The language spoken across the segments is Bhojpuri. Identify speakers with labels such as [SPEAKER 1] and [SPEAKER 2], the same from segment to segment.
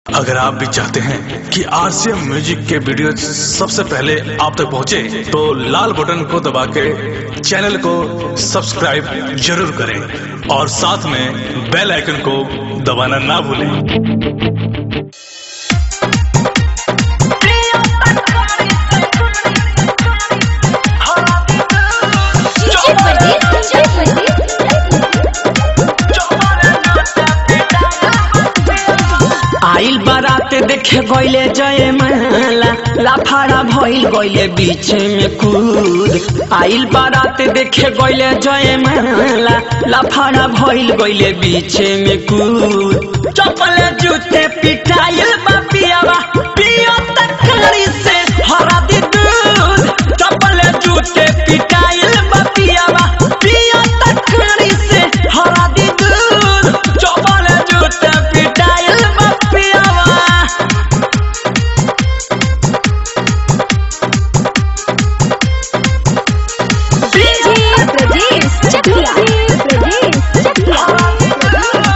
[SPEAKER 1] अगर आप भी चाहते हैं कि आरसीएम म्यूजिक के वीडियो सबसे पहले आप तक पहुंचे, तो लाल बटन को दबा के चैनल को सब्सक्राइब जरूर करें और साथ में बेल आइकन को दबाना ना भूलें
[SPEAKER 2] DJ Pradeep, DJ Pradeep,
[SPEAKER 3] आइल बारात देखे गईले जय माला लाफारा भइल गईले बीच में कूद आइल बारात देखे गईले जय माला लाफारा भइल गईले बीच में कूद चप्पल जूते पिटाइल बा पियावा पियो तकड़ी से हरा दी दूध चप्पल जूते पिटाइल बा पियावा पियो तकड़ी से हरा दी दूध चप्पल जूते पिटाइल बा पियावा
[SPEAKER 2] DJ Pradeep, Chakia, Pradeep, Chakia.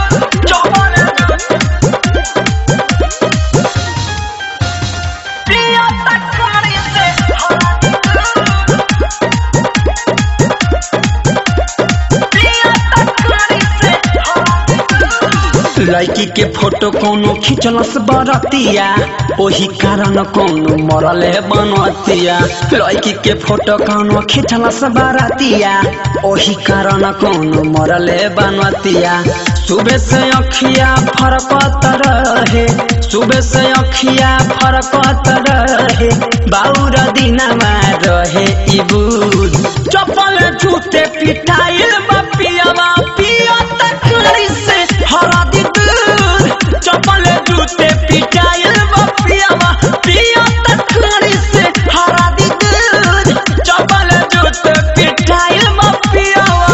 [SPEAKER 3] लड़की के फोटो कोनो खिंचलस बरतिया ओही कारण कोनो मरले बनतिया लड़की के फोटो कोनो खिंचलस बरतिया ओही कारण कोनो मरले बनतिया सुबह से अखिया फरकत रहे सुबह से अखिया फरकत रहे बाउर दिनमा रहे इबूद चप्पल जूते पिटाइल बपियावा पिया तकड़ी से हरा दी दूध चप्पल जूते पिटाइल बपियावा पिया तकड़ी से हरा दी दूध चप्पल जूते पिटाइल बपियावा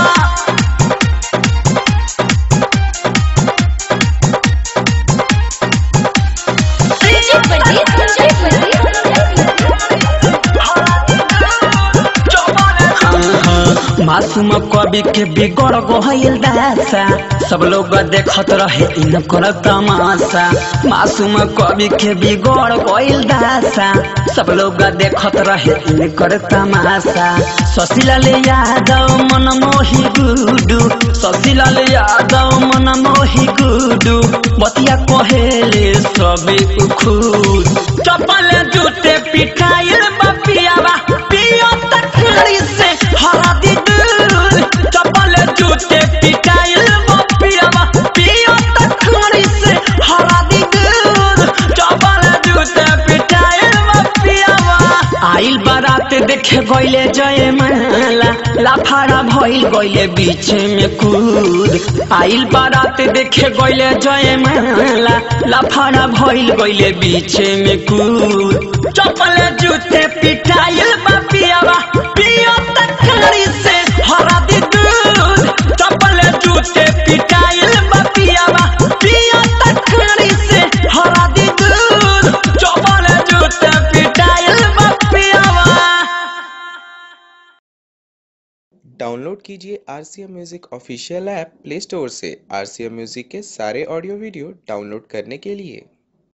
[SPEAKER 2] DJ Pradeep, DJ
[SPEAKER 3] मासूम कवि के बिगड़ गईल दासा सब लोग देखत रहे इनकर तमाशा मासूम कवि के बिगड़ गईल दासा सब लोग देखत रहे इनकर तमाशा शशिलाल यादव मनमोही गुडू शशिलाल यादव मनमोही गुडू बतिया कहेले सबे खुद चप्पल जूते पिटाइल बपियावा पियो तकड़ी से हरा दी दूध चप्पल जूते पिटाइल बपियावा पियो तकड़ी से हरा दी दूध चप्पल जूते पिटाइल बपियावा आइल बारात देखे गईले जय माला लाफारा भइल गईले बीच में कूद आइल बारात देखे गईले जय माला लाफारा भइल गईले बीच में कूद चप्पल जूते पिटाइल बपियावा पियो तकड़ी से हरा दी दूध चप्पल जूते पिटाइल बपियावा पियो तकड़ी से हरा दी दूध चप्पल जूते पिटाइल बपियावा
[SPEAKER 4] डाउनलोड कीजिए R C M music official app play store से आर सी एम म्यूज़िक के सारे ऑडियो वीडियो डाउनलोड करने के लिए